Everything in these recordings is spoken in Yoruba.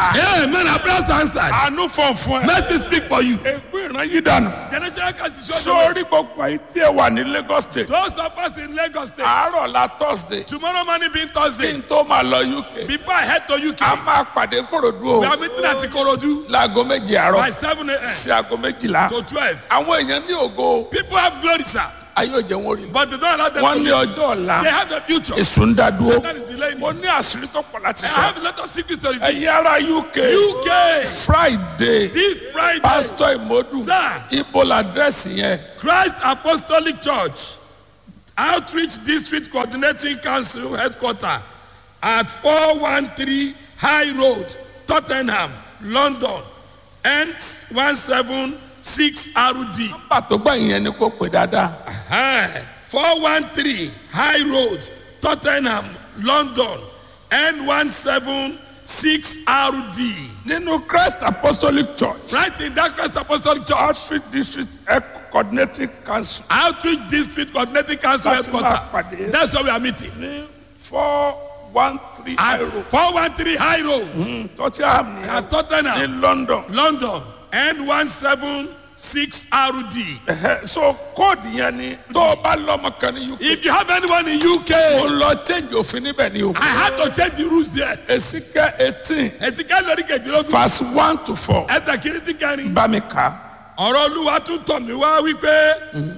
Amen. Our prayers are answered. àánú fọ̀n fún ẹ. Mercy speak for you. ègbé ìran yìí dànù. Generational curse is your sórí gbogbo àyè tí ẹ wà ní lagos state. Those of us in Lagos State. àárọ̀ la thursday. Tomorrow morning being kí Thursday. n tó máa lọ uk. Before I head to a UK, máa pàdé korodu we o. are meeting at Ikorodu láago méjì by àárọ̀ 7 a.m. sí aago méjìlá. to 12. àwọn èèyàn ní ògo People have glory, sir, ayé òjò wọn rí. but they don't allow them wọ́n to ní live. ọjọ́ ọ̀la They have a future. èso ń dá dúró. Satan is delaying mo it. ní àṣírí tó pọ̀ láti I sọ. have a lot of secrets to reveal. ẹ̀yin ará uk UK, friday this Friday, pásítọ̀ ìmọ̀dù Sir. ibo làdírẹ́sì yẹn. Christ Apostolic Church, Outreach District Coordinating Council Headquarter at 413 High Road, Tottenham, London, N176RD. pàtó gbẹ̀yìn yẹn ni kò pè dáadáa. Aye. 413 High Road, Tottenham, London, N176RD. nínú christ apostolic church Right in that Christ Apostolic Church, outreach district Health coordinating council Outreach District Coordinating Council Láti máa pàdé. Headquarter. That's where we are meeting. ní four one three At euro 413 High Road tottenham ní at Tottenham, ní london. London, N176RD. Ẹhẹ́, so kóòdù yẹn ni tó o bá lọ́mọ kan ní uk. If you have anyone in mo UK, lọ change òfin níbẹ̀ ni o. I had to change the rules there. èsìkẹ́ eighteen Ẹ̀sìnká lórí kejìlélógún. verse one to four Ẹ̀sẹ̀ kìrìtì kẹrin. bá mi kà á. Ọ̀rọ̀ Olúwa tún tọ̀ mí wá wípé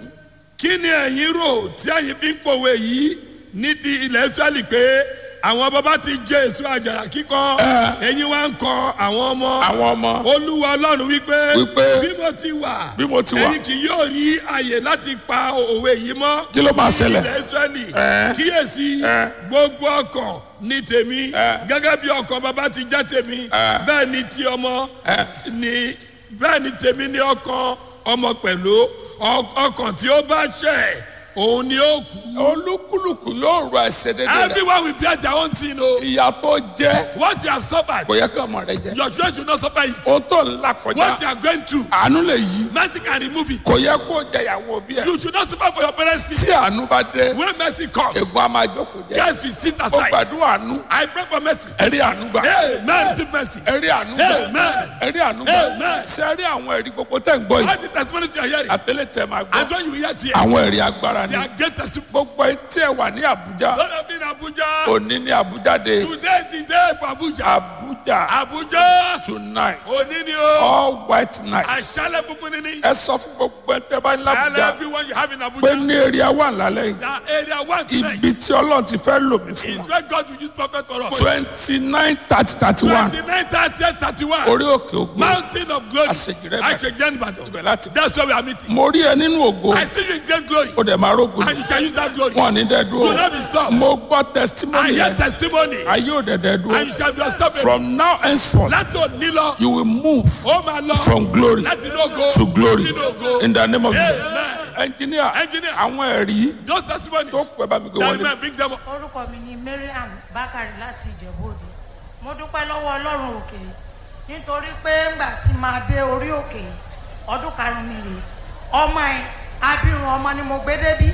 kí ni ẹ̀yin rò tí ẹ̀yin fi ń pòwe yìí ní ti ilẹ̀ Ísírẹ́lì pé àwọn bàbá ti jẹ èso àjàrà kíkọ ẹ̀yin wá ń kọ àwọn ọmọ. àwọn ọmọ olúwa ọlọ́run wípé Wípé, bí mo ti wà bí mo ti wà. ẹ̀yin kì yóò rí àyè láti pa òwe yìí mọ́ Kí ló máa ní ṣẹlẹ̀? ilẹ̀ israẹli Ẹ́. kíyèsí Ẹ́. gbogbo ọkàn ní tèmi Ẹ́. gẹ́gẹ́ bí ọkàn bàbá ti jẹ́ tèmi Ẹ́. bẹ́ẹ̀ ni ti ọmọ Ẹ́. ni bẹ́ẹ̀ ni tèmi ní ọkàn ọmọ pẹ̀lú Ọ- ọkàn tí ó bá ṣẹ̀ òun ni ó kú olúkúlùkù yóò rọ ẹsẹ̀ dédé rẹ̀ everyone will bear their own sin o ìyá tó jẹ́ what you have suffered kò yẹ kí ọmọ rẹ jẹ your children should not suffer it o tó ń là what kọjá you are going through àánú lè yí mercy can remove it. kò yẹ kó jẹ ìyàwó bí ẹ You should not suffer for your parents' sin. tí àánú bá dé When mercy comes, ègbón a máa jókòó jẹ guys will sit ó aside. gbàdúrà àánú I pray for mercy. ẹrí àánú gbà Amen. Receive mercy. ẹrí àánú gbà Amen. ẹrí àánú gbà Amen. ṣe rí àwọn ẹrí gbogbo tẹ̀ ń gbọ́ yìí All the testimonies you are hearing, àtẹlẹ tẹ máa and gbọ́ when you hear here, àwọn ẹrí agbára they ni are great testimonies. gbogbo etí ẹ wà ní àbújá Don't have been Abuja. òní ní àbújá dé Today is the day for Abuja. àbújá Abuja. tonight Òní ni o. all white night Àṣálẹ̀ funfun ni ni. ẹ sọ fún gbogbo ẹ tẹ bá ní Tell làbújá everyone you have in pé Abuja. ní èrè àwọn àlálẹ́ yìí That area one tonight ibi tí ọlọ́run ti fẹ́ lò mí fún is wọn where God will use prophet for us. twenty nine thirty thirty one 29, 30, 31. orí òkè ògo Mountain of glory. Àṣejìrẹ́ Ìbàdàn. Àṣejìrẹ́ Ìbàdàn. ibẹ̀ láti That's where we are meeting. mo rí ẹ nínú ògo I see you in great glory. ó dẹ̀ máa rógo And you shall use that glory. wọn ní dẹ́ Do dúró not be stopped. mo gbọ́ I testimony hear yẹn testimony. ayé ò dẹ̀ dẹ́ And you dúró shall be unstoppable. from now henceforth Láti òní lọ, you will move ó máa lọ. from glory Láti inú ògo. to glory Sínú ògo. in the name of Jesus Amen. engineer Engineer. àwọn ẹ̀rí Those testimonies. tó pẹ́ bá mi gbé That wọlé man bring them up. orúkọ mi ni mariam bakari láti ìjẹ̀bú-òde mo dúpẹ́ lọ́wọ́ ọlọ́run òkè nítorí pé ńgbà tí máa dé orí òkè ọdún karùn-ún mi rèé ọmọ ẹ̀ abirùn ọmọ ni mo gbé débí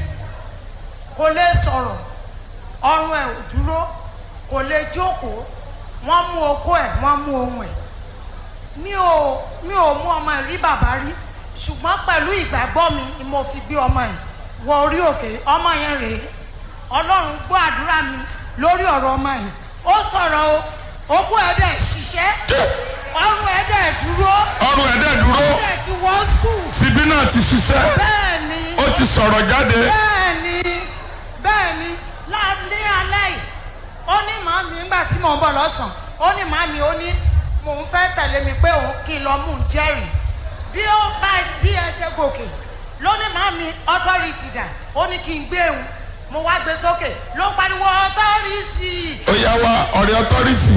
kò lè sọ̀rọ̀ ọrùn ẹ̀ ò dúró kò lè jókòó wọ́n mú okó ẹ̀ wọ́n mú ohun ẹ̀ mi ò mi ò mú ọmọ ẹ̀ rí bàbá rí ṣùgbọ́n pẹ̀lú ìgbàgbọ́ mi ni mo fi gbé ọmọ ẹ̀ wọ orí òkè ọmọ yẹn rèé ọlọ́run gbọ́ àdúrà mi lórí ọ̀rọ̀ ọmọ yìí ó sọ̀rọ̀ o okú ẹ̀ dẹ̀ ṣiṣẹ́ ọrùn ẹ̀ dẹ̀ dúró ọrùn ẹ̀dẹ̀ ó dúró dẹ̀ ti wọ́ skul tìbí náà ti ṣiṣẹ́ bẹ́ẹ̀ ni ó ti sọ̀rọ̀ jáde bẹ́ẹ̀ ni bẹ́ẹ̀ ni lá- ní alẹ́ yìí ó ní màmí nígbà tí mò ń bọ̀ lọ́sàn-án ó ní màmí ó ní mò ń fẹ́ tẹ̀lé mi pé òun kí n lọ mú un jẹ́rìí bí ó bá bí ẹ ṣe gòkè ló ní màmí authority dà ó ní kí n gbé òun mo wá gbé sókè ló ń pariwo authority ó yá wa ọ̀rẹ́ authority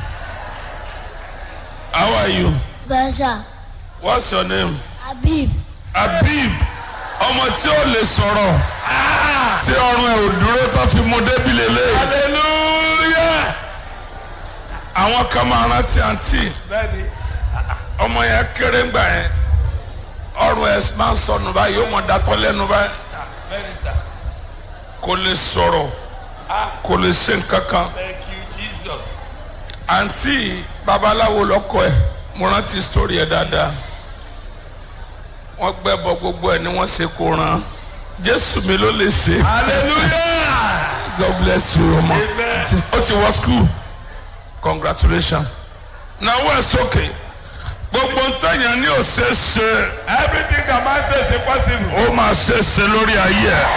how are you Versa what's your name Habib Habib ọmọ tí ó lè sọ̀rọ̀ tí ọrùn ẹ̀ ò dúró tó fi mú débi lélẹ̀ hallelujah àwọn kan máa rántí àǹtí Bẹ́ẹ̀ni. ọmọ yẹn kéré ńgbà yẹn ọrùn ẹ̀ máa ń sọnù báyìí ó mọ̀ dátọ́ lẹ́nu báyìí Bẹ́ẹ̀ni sir. kò lè sọ̀rọ̀ kò lè ṣe nǹkan kan Thank you Jesus. àǹtí babaláwo lọkọ ẹ mo rántí sítórí ẹ dáadáa wọ́n gbẹ́bọ gbogbo ẹ ni wọ́n ṣe kó ran jésù mi ló lè ṣe hallelujah god bless you ọmọ Amen. ó ti wọ school congratulations náwó ẹ sókè gbogbo ntẹ̀yàn ní ò ṣe é ṣe everything that man says is possible. ó máa ṣe é ṣe lórí ayé ẹ.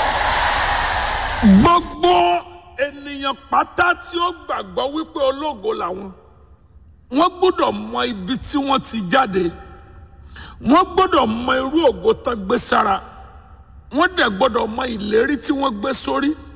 gbogbo ènìyàn pátá tí ó gbàgbọ́ wípé ológo làwọn wọ́n gbọ́dọ̀ mọ ibi tí wọ́n ti jáde wọ́n gbọ́dọ̀ mọ irú ògo tán gbé sára wọ́n dẹ̀ gbọ́dọ̀ mọ ìlérí tí wọ́n gbé sórí